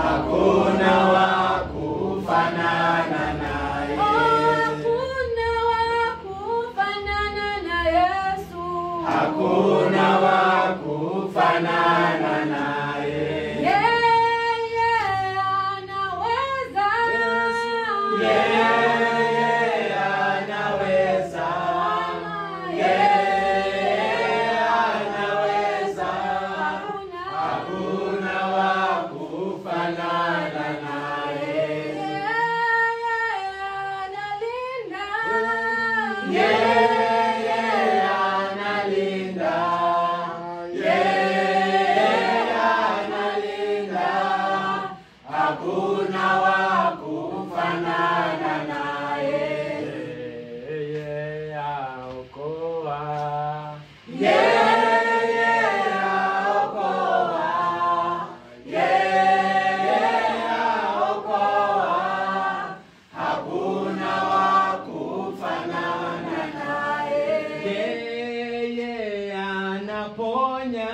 hakuna wa kufanana naye. Hakuna wa kufanana na Yesu. Hakuna wa kufanana naye. Yeye anaweza. Yeye anaweza. Yeye anaweza. Hakuna wa kufanana naye. Yeye analinda. Yeye analinda. Hakuna wa kufanana naye. Yeye aokoa. Yeye aokoa. Yeye aokoa. Hakuna wa kufanana naye. Yeye anaponya.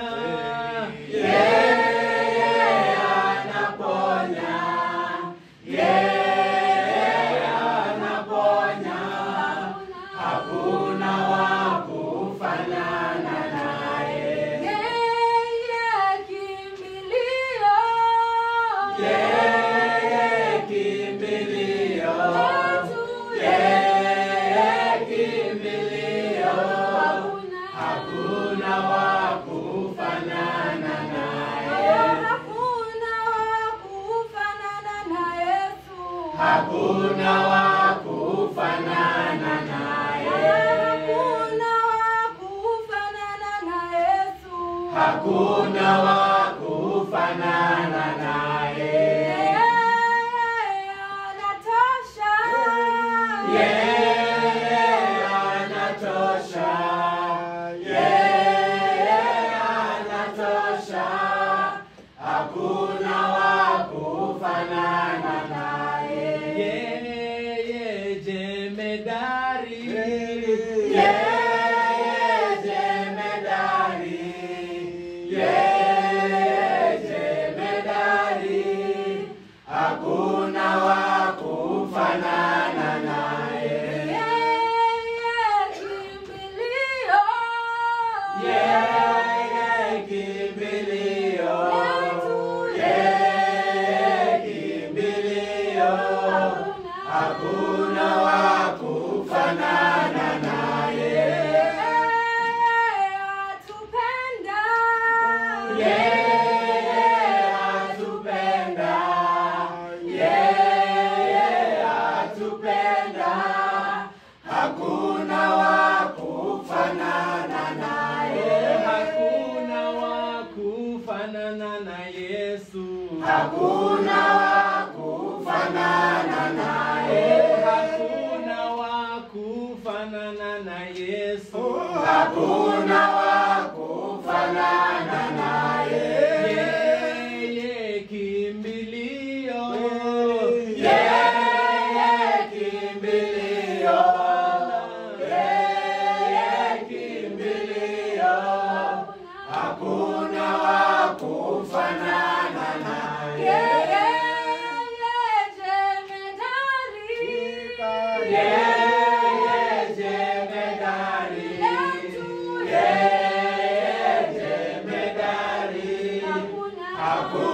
Yeye anaponya. Yeye anaponya. Hakuna wa kufanana naye. Yeye kimbilio. Yeye kimbilio. Hakuna wa kufanana naye. Hakuna wa kufanana naye. Hakuna wa kufanana naye. Yeye anatosha. Yeye anatosha. Hakuna wa kufanana naye. Yeye jemedari. Yeye jemedari. Yeye jemedari. Hakuna wa kufanana naye. Yeye kimbilio. Yeye kimbilio. Hakuna wa kufanana naye. Yeye atupenda. Yeye atupenda. Hakuna wa kufanana naye. Hakuna wa kufanana na Yesu. Hakuna wa kufanana naye. Hakuna wa kufanana na Yesu. Hakuna wa kufanana naye. Yeye kimbilio. Yeye kimbilio. Yeye kimbilio. Hakuna wa kufanana naye. Yeye jemedari. Yeye jemedari. Hakuna